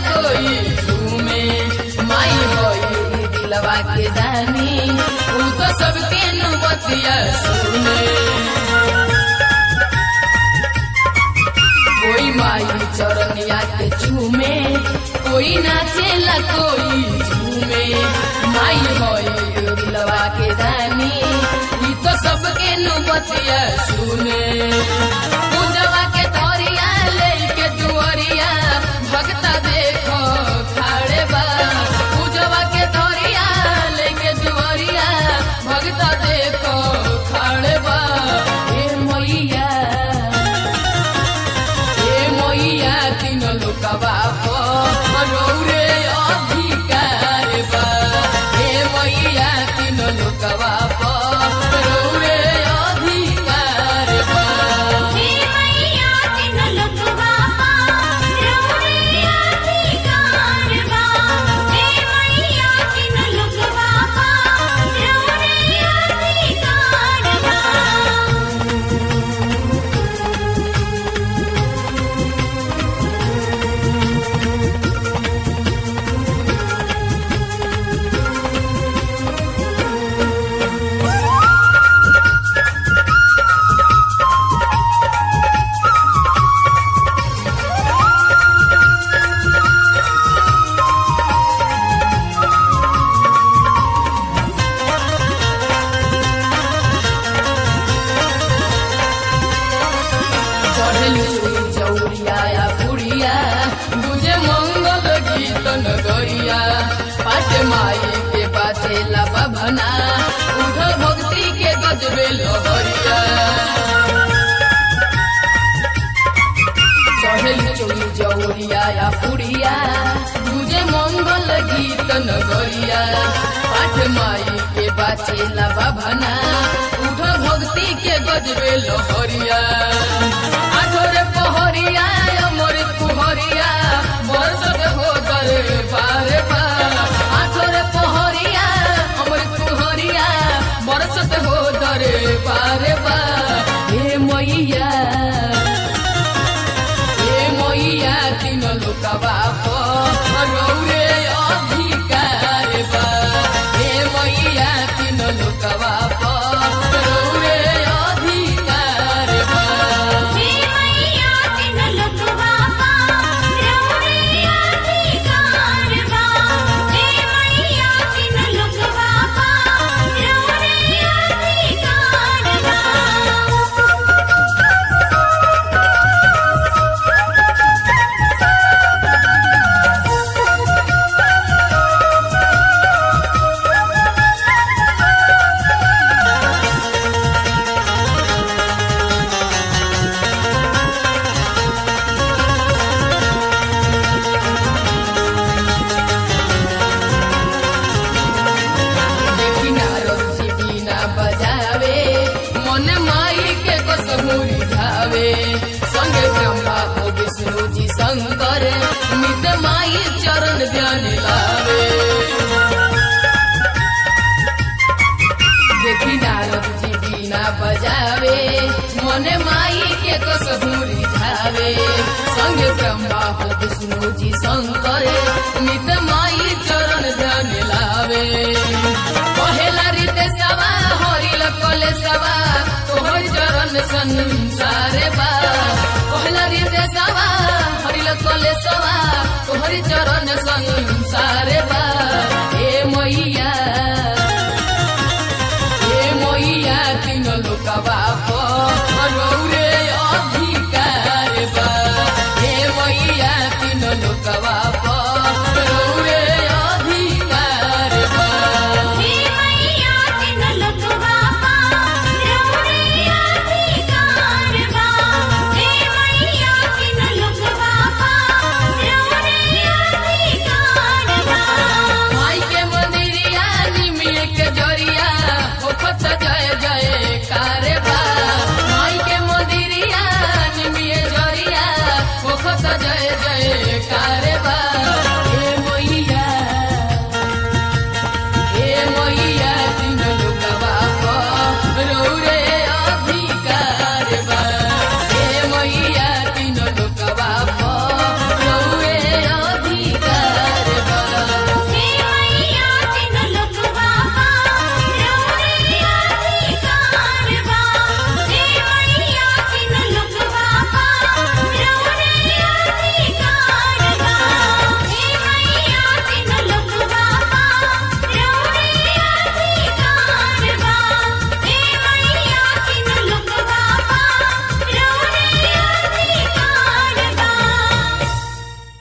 कोई झूमे माई होई दिलवा के दानी ऊ तो सबके नुबतिया सुने कोई माई चरनिया के चूमे कोई नाचेला कोई झूमे माई होई दिलवा के दानी ई तो सबके नुबतिया सुने पूजवा के तोरिया लेके दुआरिया भगता देखो खाड़े बा पूजवा के तोरिया लेके दुआरिया भगता देखो खाड़े बा ए मैया ए मैया तीन लोकवा रौरे अधिकार बा ए मैया तीन लोकवा रौरे अधिकार बा हे मैया तिन लोकवा रौरे अधिकार बा हे मैया तिन लोकवा रौरे अधिकार बा चढ़ल चुई चौरिया या पुड़िया बुझे मंगल गीत नगरिया पाट माई के बाटे लाबा भना उठ भक्ति के गजबे लहरिया चढ़ल चुई चौरिया या पुड़िया बुझे मंगल गीत नगरिया पाठ माई के बाटे लाबा भना उठ भक्ति के गजबे लहरिया आठोरे पहरिया अमर कुहरिया बरसत हो दर बारे बा आठोरे पहरिया अमर कुहरिया बरसत हो दर बारे बा हे मैया हे मैया तीन लोकवा रौरे अधिकार बा हे मैया तीन लोकवा रौरे अधिकार बा हे मैया तिन लोकवा रौरे अधिकार बा हे मैया तिन लोकवा रौरे अधिकार बा देखी नारद जी बीना बजावे मन माई के कसमुरी धावे संगे ब्रह्मा हो विष्णु जी शंकर नित माई चरण ध्यान लावे देखी नारद जी बीना बजावे मन माई के कसमुरी धावे संगे ब्रह्मा हो विष्णु जी शंकर नित माई चरण ध्यान लावे पहला रीते सवा हरिल कले सवा तोहर चरण संसार बा पहला रीते सवा हरिल कले सवा तोहर चरण संसार